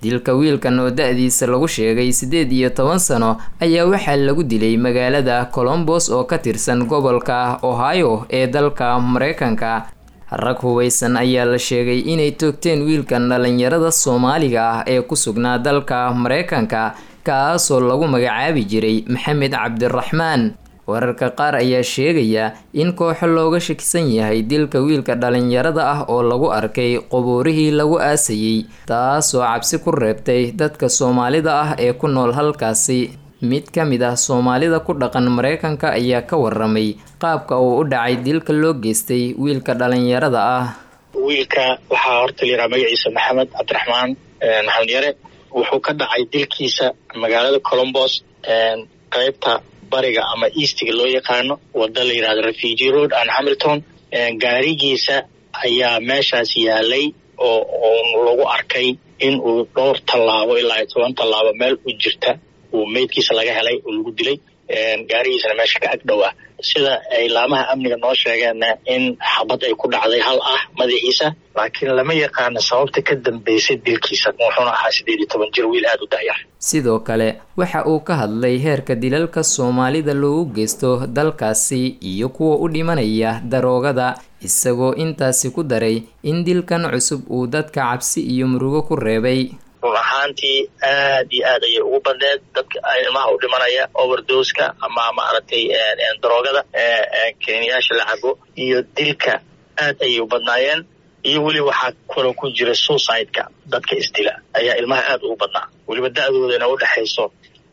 dilka wiilkan oo da-diisa lagu sheegay siddeed iyo toban sano ayaa waxaa lagu dilay magaalada colombos oo ka tirsan gobolka ohio ee dalka mareykanka rag hubaysan ayaa la sheegay inay toogteen wiilkan dhalinyarada soomaaliga ah ee ku sugnaa dalka mareykanka kaasoo lagu magacaabi jiray maxamed cabdiraxmaan wararka qaar ayaa sheegaya in kooxo looga shakisan yahay dilka wiilka dhalinyarada ah oo lagu arkay qubuurihii lagu aasayey taasoo cabsi ku reebtay dadka soomaalida ah ee ku nool halkaasi mid ka mid ah soomaalida ku dhaqan mareykanka ayaa ka waramay qaabka uu u dhacay dilka loo geystay wiilka dhalinyarada ah wiilka waxaa horta la yidhaha magaciisa maxamed cabdiraxmaan maxamed yare wuxuu ka dhacay dilkiisa magaalada colombos qaybta bariga ama eastiga loo yaqaano wada la yidhahdo refugee road and hamilton gaarigiisa ayaa meeshaas yaalay oo lagu arkay in uu dhowr tallaabo ilaa iyo toban tallaabo meel u jirta uu meydkiisa laga helay oo lagu dilay gaarigiisana meesha ka ag dhow ah sida ay laamaha amniga noo sheegeenna in xabad ay ku dhacday hal ah madaxiisa laakiin lama yaqaano sababta ka dambeysay dilkiisa wuxuuna ahaa siddeed iyo toban jir wiil aada u da'yar sidoo kale waxa uu ka hadlay heerka dilalka soomaalida loogu geysto dalkaasi iyo kuwa u dhimanaya daroogada isagoo intaasi ku daray in dilkan cusub uu dadka cabsi iyo murugo ku reebay run ahaantii aad iyo aad ayay ugu badneed dadka ilmaha u dhimanaya overdoska ama maaragtay daroogada keniyaasha la cabo iyo dilka aad ayay u badnaayeen iyo weli waxaa kaloo ku jira suicide-ka dadka isdila ayaa ilmaha aad ugu badnaa weliba da-doodana udhexayso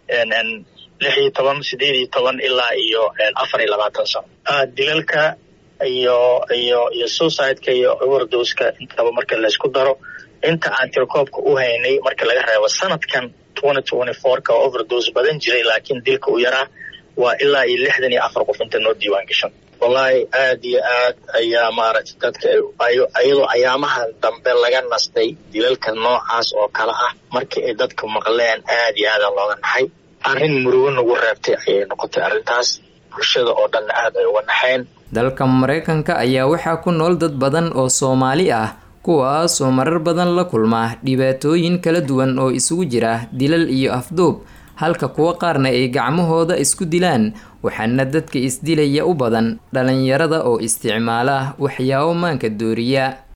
lix iyo toban sideed iyo toban ilaa iyo afar iyo labaatan sano dilalka iyo iyo iyo suicide-ka iyo overdoska intaba marka laysku daro inta aan tirakoobka u haynay marka laga reebo sanadkan twenty twenty four-ka oo overdose badan jiray laakiin dilka u yaraa waa ilaa iyo lixdan iyo afar qof inta noo diiwaan gashan wallaahi aad iyo aad ayaa maaragtay dadka iyadoo ayaamahan dambe laga nastay dilalka noocaas oo kale ah markii ay dadka maqleen aad iyo aada looga naxay arrin murugo nagu reebtay ayay noqotay arrintaas bulshada oo dhanna aad ay uga naxeen dalka mareykanka ayaa waxaa ku nool dad badan oo soomaali ah kuwaas oo marar badan la kulma dhibaatooyin kala duwan oo isugu jira dilal iyo afduub halka kuwo qaarna ay gacmahooda isku dilaan waxaana dadka isdilaya u badan dhalinyarada oo isticmaala waxyaabo maanka dooriya